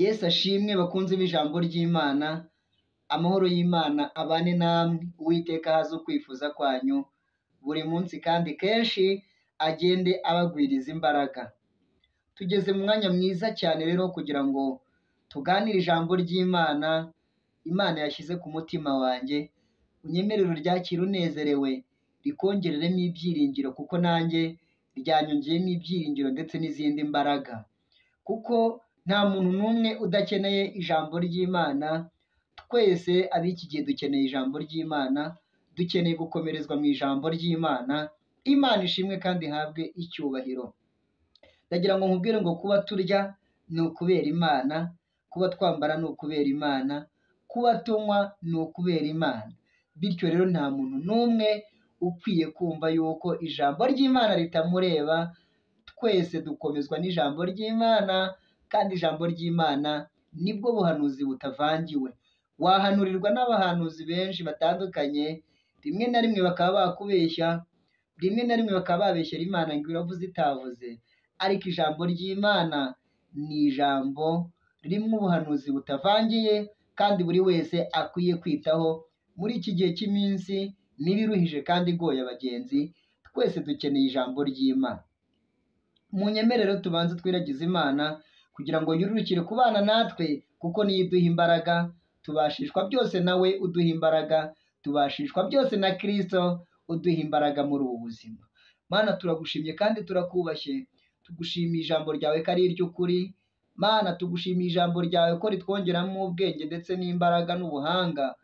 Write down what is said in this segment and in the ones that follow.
Yesu ashimwe bakunzi b'ijambo ry'Imana, amahoro y'Imana abane namwe, Uwiteka ahaze ukwifuza kwanyu buri munsi kandi kenshi agende abagwiriza imbaraga. Tugeze mu mwanya mwiza cyane rero wo kugira ngo tuganire ijambo ry'Imana, Imana yashyize ku mutima wanjye, unyemerere uryakire unezerewe, rikongereremo ibyiringiro kuko nanjye ryanyongeyemo ibyiringiro ndetse n'izindi mbaraga. Kuko nta muntu n'umwe udakeneye ijambo ry'Imana, twese ab'iki gihe dukeneye ijambo ry'Imana, dukeneye gukomerezwa mu ijambo ry'Imana, Imana ishimwe kandi ihabwe icyubahiro. Ndagira ngo nkubwire ngo kuba turya ni ukubera Imana, kuba twambara ni ukubera Imana, kuba tunywa ni ukubera Imana. Bityo rero nta muntu n'umwe ukwiye kumva yuko ijambo ry'Imana ritamureba, twese dukomezwa n'ijambo ry'Imana kandi ijambo ry'Imana nibwo buhanuzi butavangiwe. Wahanurirwa n'abahanuzi benshi batandukanye, rimwe na rimwe bakaba bakubeshya, rimwe na rimwe bakaba babeshyera Imana ngo iravuze itavuze, ariko ijambo ry'Imana ni ijambo rimwe ubuhanuzi butavangiye kandi buri wese akwiye kwitaho muri iki gihe cy'iminsi mibi iruhije kandi igoye abagenzi, twese dukeneye ijambo ry'Imana. Mu nyemerero tubanze twiragize Imana kugira ngo yururukire kubana natwe kuko niyo iduha imbaraga, tubashishwa byose nawe uduha imbaraga, tubashishwa byose na Kristo uduha imbaraga muri ubu buzima. Mana turagushimye kandi turakubashye, tugushimiye ijambo ryawe ko ari iry'ukuri, Mana tugushimiye ijambo ryawe ko ritwongeramo ubwenge ndetse n'imbaraga n'ubuhanga,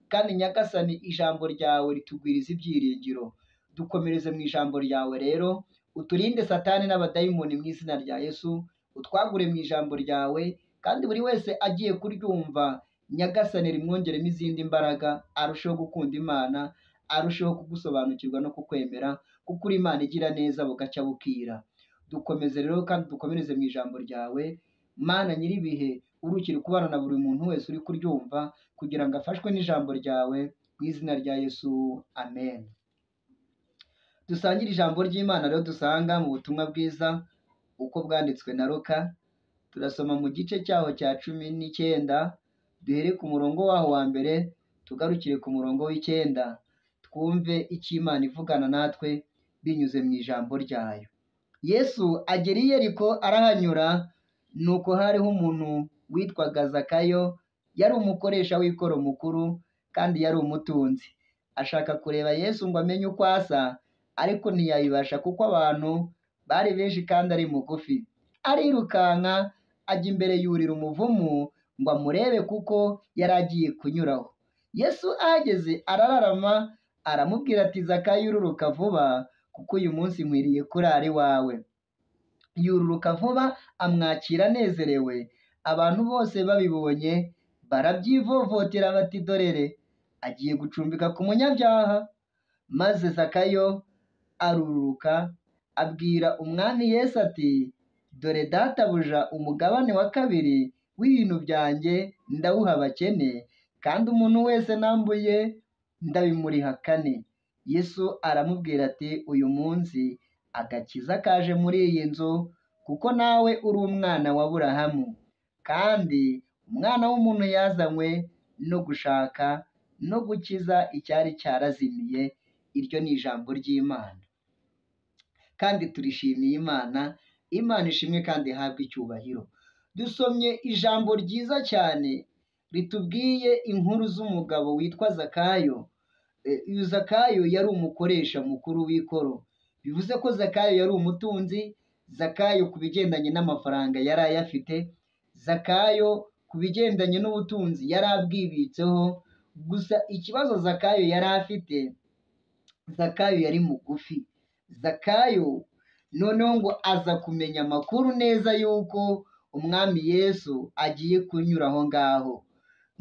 kandi Nyagasani ijambo ryawe ritugwiriza ibyiringiro. Dukomereze mu ijambo ryawe rero, uturinde satani n'abadayimoni mu izina rya Yesu, utwagure mu ijambo ryawe, kandi buri wese agiye kuryumva, Nyagasani rimwongeremo izindi mbaraga, arusheho gukunda Imana, arusheho kugusobanukirwa no kukwemera, kuko uri Imana igira neza bugacya bukira. Dukomeze rero kandi dukomereze mu ijambo ryawe, Mana nyir'ibihe, urukire kubana na buri muntu wese uri kuryumva, kugira ngo afashwe n'ijambo ryawe, mu izina rya Yesu, amen. Dusangire ijambo ry'Imana rero dusanga mu butumwa bwiza, uko bwanditswe na Luka, turasoma mu gice cyaho cya cumi n'icyenda, duhere ku murongo waho wa mbere, tugarukire ku murongo w'icyenda, twumve icyo Imana ivugana natwe, binyuze mu ijambo ryayo. Yesu agera i Yeriko arahanyura, nuko hariho umuntu witwaga Zakayo, yari umukoresha w'ikoro mukuru kandi yari umutunzi. Ashaka kureba Yesu ngo amenye uko asa, ariko ntiyayibasha kuko abantu bari benshi kandi ari mugufi. Arirukanka ajya imbere yurira umuvumu ngo amurebe kuko yari agiye kunyuraho. Yesu ahageze arararama aramubwira ati Zakayo ururuka vuba kuko uyu munsi nkwiriye kurara iwawe. Yururuka vuba amwakira anezerewe, abantu bose babibonye barabyivovotera bati dorere agiye gucumbika ku munyabyaha. Maze Zakayo aruruka abwira umwami Yesu ati dore databuja umugabane wa kabiri w'ibintu byanjye ndawuha abakene kandi umuntu wese nambuye ndabimuriha kane. Yesu aramubwira ati uyu munsi agakiza kaje muri iyi nzu kuko nawe uri umwana wa Aburahamu kandi umwana w'umuntu yazanywe no gushaka no gukiza icyari cyarazimiye iryo ni ijambo ry'Imana kandi turishimiye Imana Imana ishimwe kandi ihabwe icyubahiro dusomye ijambo ryiza cyane ritubwiye inkuru z'umugabo witwa Zakayo E, uyu Zakayo yari umukoresha mukuru w'ikoro bivuze ko Zakayo yari umutunzi Zakayo ku bigendanye n'amafaranga yari ayafite Zakayo ku bigendanye n'ubutunzi yari abwibitseho gusa ikibazo Zakayo yari afite Zakayo yari mugufi Zakayo noneho ngo aza kumenya amakuru neza y'uko umwami Yesu agiye kunyura aho ngaho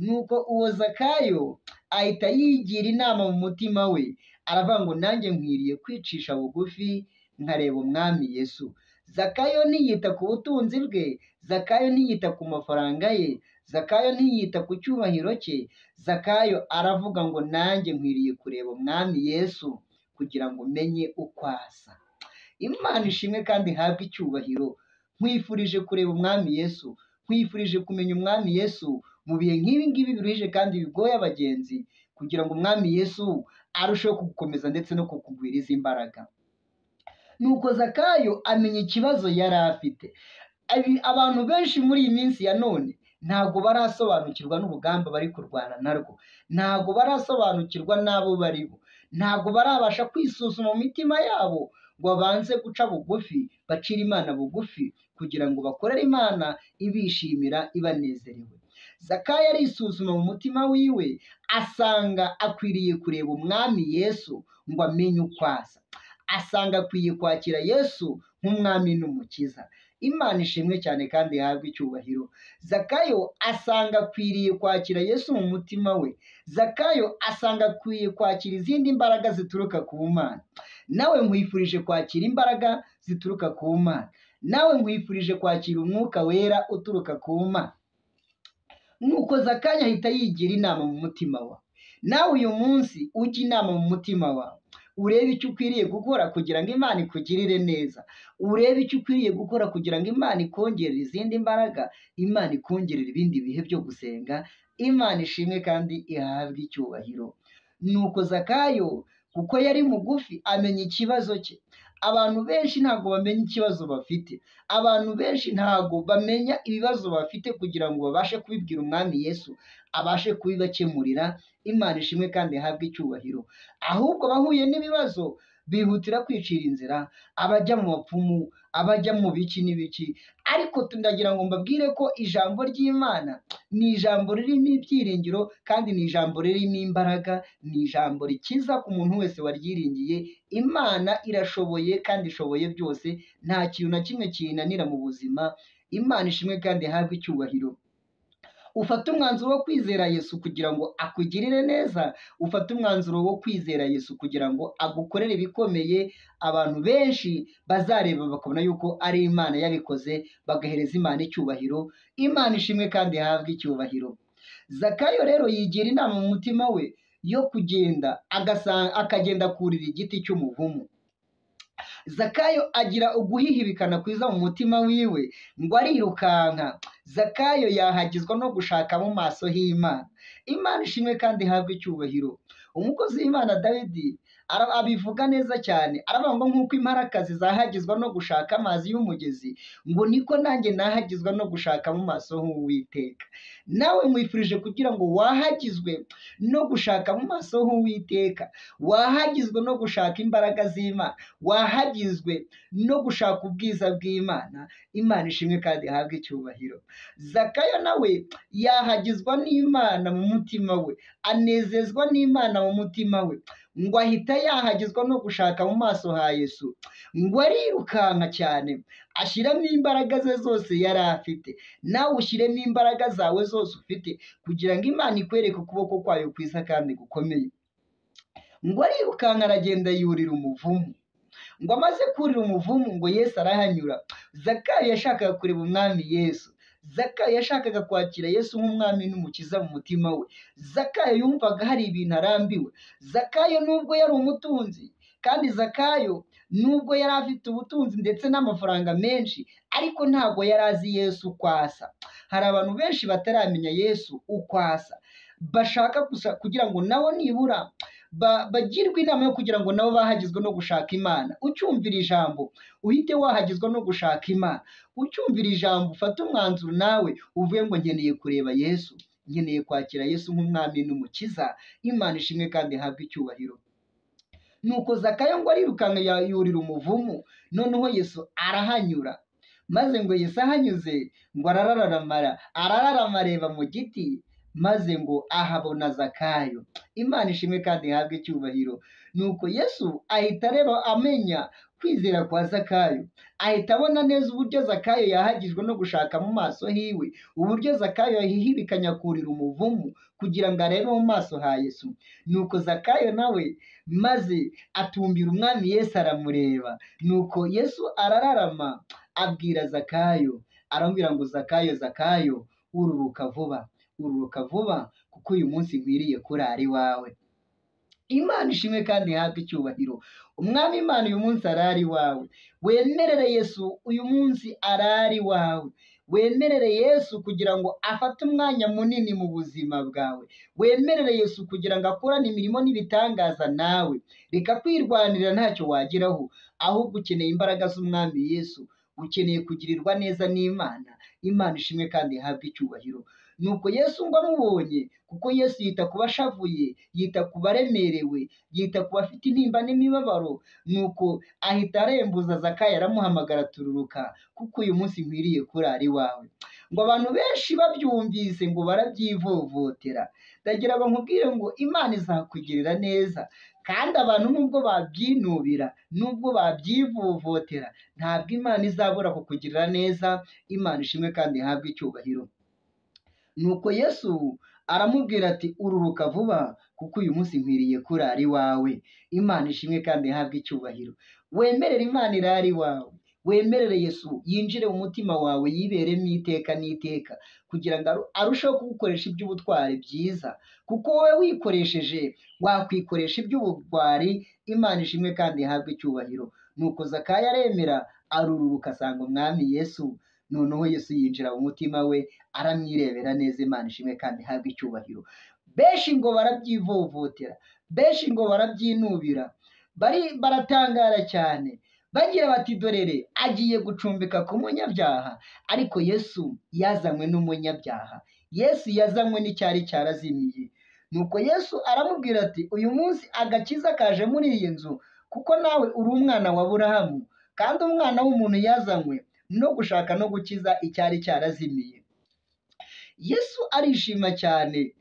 nuko uwo Zakayo ahita yigira inama mu mutima we aravuga ngo nanjye nkwiriye kwicisha bugufi nkareba umwami Yesu Zakayo ntiyita ku butunzi bwe Zakayo ntiyita ku mafaranga ye Zakayo ntiyita ku cyubahiro cye Zakayo aravuga ngo nanjye nkwiriye kureba umwami Yesu kugira ngo umenye uko asa Imana ishimwe kandi ihabwe icyubahiro nkwifurije kureba umwami Yesu nkwifurije kumenya umwami yesu mu bihe nk'ibi ngibi biruhije kandi bigoye abagenzi kugira ngo umwami yesu arusheho kugukomeza ndetse no kukugwiriza imbaraga nuko zakayo amenya ikibazo yari afite Abi- abantu benshi muri iyi minsi ya none ntabwo barasobanukirwa n'urugamba bari kurwana narwo ntabwo barasobanukirwa n'abo bari bo ntabwo barabasha kwisuzuma mu mitima yabo ngo babanze guca bugufi bacire imana bugufi kugira ngo bakorere imana ibishimira ibanezerewe zakayo arisuzuma mu mutima wiwe asanga akwiriye kureba umwami yesu ngo amenye uko asa asanga akwiye kwakira yesu nk'umwami n'umukiza imana ishimwe cyane kandi ihabwe icyubahiro zakayo asanga akwiriye kwakira yesu mu mutima we zakayo asanga akwiye kwakira izindi mbaraga zituruka ku mana nawe nkwifurije kwakira imbaraga zituruka ku mana nawe nkwifurije kwakira umwuka wera uturuka ku mana nuko zakanya ahita yigira inama mu mutima wawe nawe uyu munsi ujye inama mu mutima wawe urebe icyo ukwiriye gukora kugira ngo imana ikugirire neza urebe icyo ukwiriye gukora kugira ngo imana ikongerere izindi mbaraga imana ikongerere ibindi bihe byo gusenga imana ishimwe kandi ihabwe icyubahiro nuko zakayo kuko yari mugufi amenya ikibazo cye abantu benshi ntabwo bamenya ikibazo bafite abantu benshi ntabwo bamenya ibibazo bafite kugira ngo babashe kubibwira umwami yesu abashe kubibakemurira imana ishimwe kandi ihabwe icyubahiro ahubwo abahuye n'ibibazo bihutira kwicira inzira abajya mu bapfumu abajya mu biki n'ibiki ariko tunagira ngo mbabwire ko ijambo ry'imana ni ijambo ririmo ibyiringiro kandi ni ijambo ririmo imbaraga ni ijambo rikiza ku muntu wese waryiringiye imana irashoboye kandi ishoboye byose nta kintu na kimwe kiyinanira mu buzima imana ishimwe kandi ihabwe icyubahiro ufate umwanzuro wo kwizera yesu kugira ngo akugirire neza ufate umwanzuro wo kwizera yesu kugira ngo agukorere ibikomeye abantu benshi bazareba bakabona yuko ari imana yabikoze bagahereza imana icyubahiro imana ishimwe kandi ihabwe icyubahiro zakayo rero yigira inama mu mutima we yo kugenda agasa- akagenda kurira igiti cy'umuvumu zakayo agira uguhihibikana kwiza mu mutima wiwe ngo arirukanka zakayo yahagizwa no gushaka mu maso h'imana imana ishimwe kandi ihabwe icyubahiro umukozi w'imana dawidi ara- abivuga neza cyane aravuga ngo nk'uko imparakazi zahagizwa no gushaka amazi y'umugezi ngo niko nanjye nahagizwa no gushaka mu maso h'uwiteka nawe mwifurije kugira ngo wahagizwe no gushaka mu maso h'uwiteka wahagizwe no gushaka imbaraga z'imana wahagizwe no gushaka ubwiza bw'imana imana ishimwe kandi ihabwe icyubahiro zakayo nawe yahagizwa n'imana mu mutima we anezezwa n'imana mu mutima we ngo ahita yahagizwa no gushaka mu maso ha yesu ngo arirukanka cyane ashyiramo imbaraga ze zose yari afite nawe ushyiremo imbaraga zawe zose ufite kugira ngo imana ikwereke ukuboko kwayo kwiza kandi gukomeye ngo arirukanka aragenda yurira umuvumu ngo amaze kurira umuvumu ngo yesu arahanyura zakayo yashakaga kureba umwami yesu zakayo yashakaga kwakira yesu nk'umwami n'umukiza mu mutima we zakayo yumvaga hari ibintu arambiwe zakayo nubwo yari umutunzi kandi zakayo nubwo yari afite ubutunzi ndetse n'amafaranga menshi ariko ntabwo yari azi yesu uko asa hari abantu benshi bataramenya yesu uko asa bashaka gusa kugira ngo nabo nibura ba- bagirwe inama yo kugira ngo nabo bahagizwe no gushaka imana ucyumvira ijambo uhite wahagizwa no gushaka imana ucyumvira ijambo ufate umwanzuro nawe uvuye ngo nkeneye kureba yesu nkeneye kwakira yesu nk'umwami n'umukiza imana ishimwe kandi ihabwe icyubahiro nuko zakayo ngo arirukanka ya- yurira umuvumu noneho yesu arahanyura maze ngo yesu ahanyuze ngo arararamara arararama areba mu giti maze ngo ahabona zakayo imana ishimwe kandi ihabwe icyubahiro nuko yesu ahita areba amenya kwizera kwa zakayo ahita abona neza uburyo zakayo yahagijwe no gushaka mu maso hiwe uburyo zakayo yahihibikanya kurira umuvumu kugira ngo arebe mu maso ha yesu nuko zakayo nawe maze atumbira umwami yesu aramureba nuko yesu arararama abwira zakayo aramubwira ngo zakayo zakayo ururuka vuba ururuka vuba kuko uyu munsi nkwiriye kurara iwawe imana ishimwe kandi ihabwe icyubahiro umwami imana uyu munsi arari iwawe wemerere yesu uyu munsi arari iwawe wemerere yesu kugira ngo afate umwanya munini mu buzima bwawe wemerere yesu kugira ngo akorane imirimo n'ibitangaza nawe reka kwirwanira ntacyo wageraho ahubwo ukeneye imbaraga z'umwami yesu ukeneye kugirirwa neza n'imana imana ishimwe kandi ihabwe icyubahiro nuko yesu ngo amubonye kuko yesu yita ku bashavuye yita ku baremerewe yita ku bafite intimba n'imibabaro nuko ahita arembuza zakayo aramuhamagara tururuka kuko uyu munsi nkwiriye kurara iwawe ngo abantu benshi babyumvise ngo barabyivovotera ndagira bankubwire ngo imana izakugirira neza kandi abantu nubwo babyinubira nubwo babyivovotera ntabwo imana izabura kukugirira neza imana ishimwe kandi ihabwe icyubahiro nuko yesu aramubwira ati ururuka vuba kuko uyu munsi nkwiriye kurara iwawe imana ishimwe kandi ihabwe icyubahiro wemerere imana irara iwawe wemerere yesu yinjire mu mutima wawe yiberemo iteka n'iteka kugira ngo aru- arusheho kugukoresha iby'ubutwari byiza kuko wowe wikoresheje wakwikoresha iby'ubugwari imana ishimwe kandi ihabwe icyubahiro nuko zakayo aremera arururuka asanga umwami yesu noneho yesu yinjira mu mutima we aramwirebera neza imana ishimwe kandi ihabwe icyubahiro benshi ngo barabyivovotera benshi ngo barabyinubira bari baratangara cyane bagira bati dorere agiye gucumbika ku munyabyaha ariko yesu yazanywe n'umunyabyaha yesu yazanywe n'icyari cyarazimiye nuko yesu aramubwira ati uyu munsi agakiza kaje muri iyi nzu kuko nawe uri umwana wa burahamu kandi umwana w'umuntu yazanywe no gushaka no gukiza icyari cyarazimiye yesu arishima cyane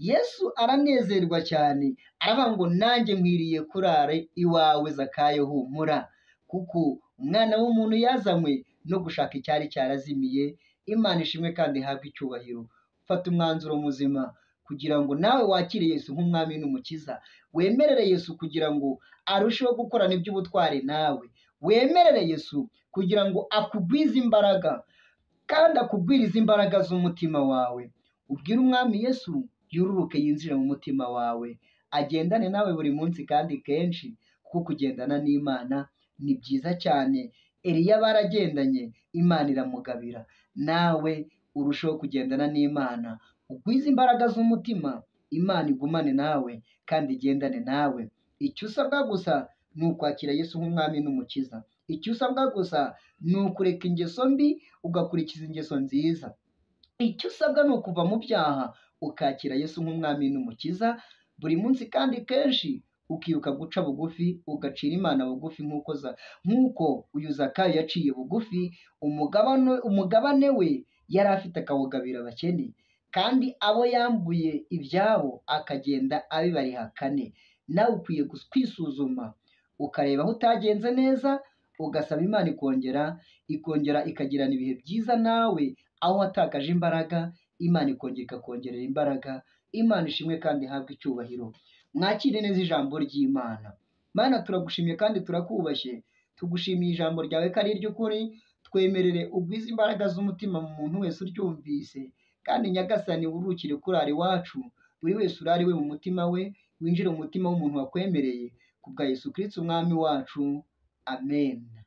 yesu aranezerwa cyane aravuga ngo nanjye nkwiriye kurara iwawe zakayo humura kuko umwana w'umuntu yazanywe no gushaka icyari cyarazimiye imana ishimwe kandi ihabwe icyubahiro fata umwanzuro muzima kugira ngo nawe wakire yesu nk'umwami n'umukiza wemerere yesu kugira ngo arusheho gukorana iby'ubutwari nawe wemerere yesu kugira ngo akugwize imbaraga kandi akugwirize imbaraga z'umutima wawe ubwire umwami yesu yururuke yinjire mu mutima wawe agendane nawe buri munsi kandi kenshi kuko kugendana n'imana ni byiza cyane eliya baragendanye imana iramugabira nawe urushaho kugendana n'imana ugwize imbaraga z'umutima imana igumane nawe kandi igendane nawe icyo usabwa gusa ni ukwakira yesu nk'umwami n'umukiza icyo usabwa gusa ni ukureka ingeso mbi ugakurikiza ingeso nziza icyo usabwa ni ukuva mu byaha ukakira yesu nk'umwami n'umukiza buri munsi kandi kenshi ukiruka guca bugufi ugacira imana bugufi nk'uko za- nk'uko uyu zakayo yaciye bugufi umugabane umugabane we yari afite akawugabira abakene kandi abo yambuye ibyabo akagenda abibariha kane nawe ukwiye gus- kwisuzuma ukareba aho utagenze neza ugasaba imana ikongera ikongera ikagirana ibihe byiza nawe aho watakaje imbaraga imana ikongera ikakongerera imbaraga imana ishimwe kandi ihabwe icyubahiro mwakire neza ijambo ry'imana mana turagushimye kandi turakubashye tugushimiye ijambo ryawe ko ari iry'ukuri twemerere ugwize imbaraga z'umutima mu muntu wese uryumvise kandi nyagasani wurukire kurara iwacu buri wese urare iwe mu mutima we winjire mu mutima w'umuntu wakwemereye kubwa yesu kirisiti umwami wacu amen